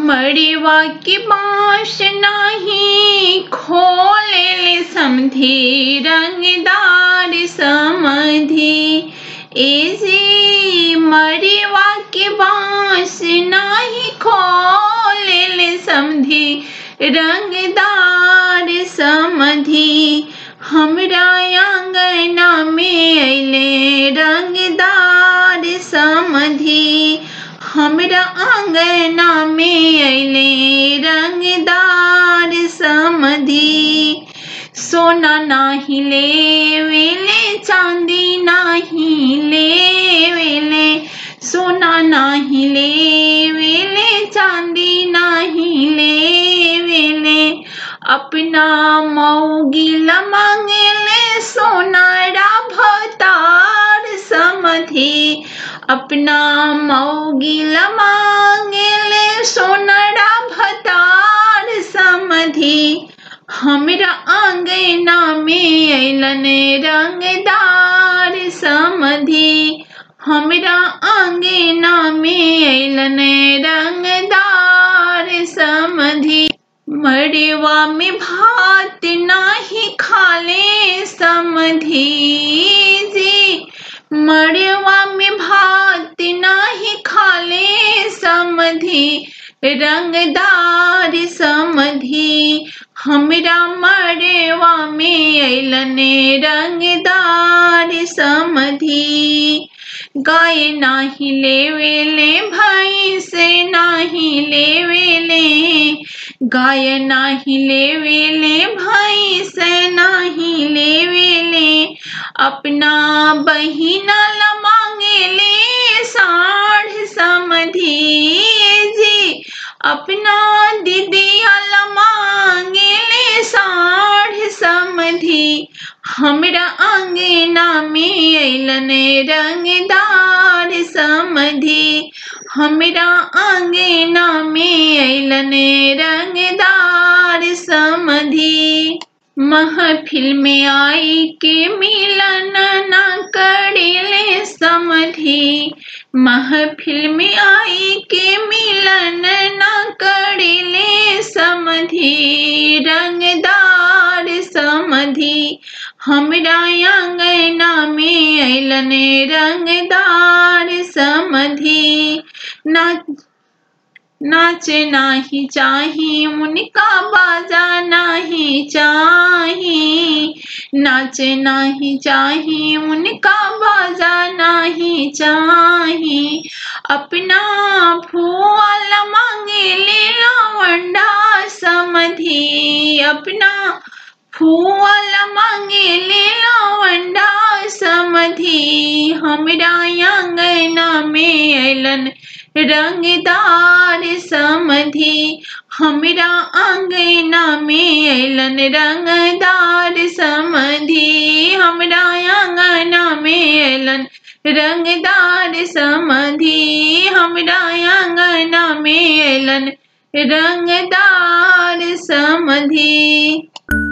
मड़वा की बाँस नाही खोले समधी रंगदार समधी एजी मड़वा की बाँस नाही खोले समधी रंगदार समधी हमरा आंगना में अले रंगदार समधी हमरा आंगना में अले रंगदार समधी सोना नाही लेवेले चांदी नाही लेवेले सोना नाही लेवेले चांदी नाही लेवेले अपना मौगिला मांगेले सोनारा भतार समधी अपना मौगिला मांगेले सोनारा भतार समधी हमरा आंगना में अलन रंगदार समधी हमरा आंगना में अलन रंगदार समधी मड़वा में भात नाही खाले समधी जी मड़वा में भात नाही खाले समधी रंगदार समधी हमरा मड़वा में अलन रंगदार समधी गाय नाही लेवेले भाई से नाही लेवेले गाय नाही लेवेले भाई से नाही लेवेले अपना बहिना ला मांगेले साढ़ समधी जी अपना दीदिया ला मांगेले साढ़ समधी हमरा आंगना में अलन रंगदार समधी हमरा आंगना में अलन रंगदार समधी महफिल में आई के मिलन न करेले समधी महफिल में आई के मिलन न करेले समधी रंगदार समधी हमरा आंगना में अलन रंगदार समधी ना नाच नाही चाही उनका बाजा नहीं चाही नाच नहीं चाही उनका बाजा नहीं चाही अपना फूल मांगे ले लवंडा समधी अपना फूल मांगे ले लवंडा समधी हमरा आंगना में अलन रंगदार समधी हमरा आंगना में अलन रंगदार समधी हमरा आंगना में अलन रंगदार समधी हमरा आंगना में अलन रंगदार समधी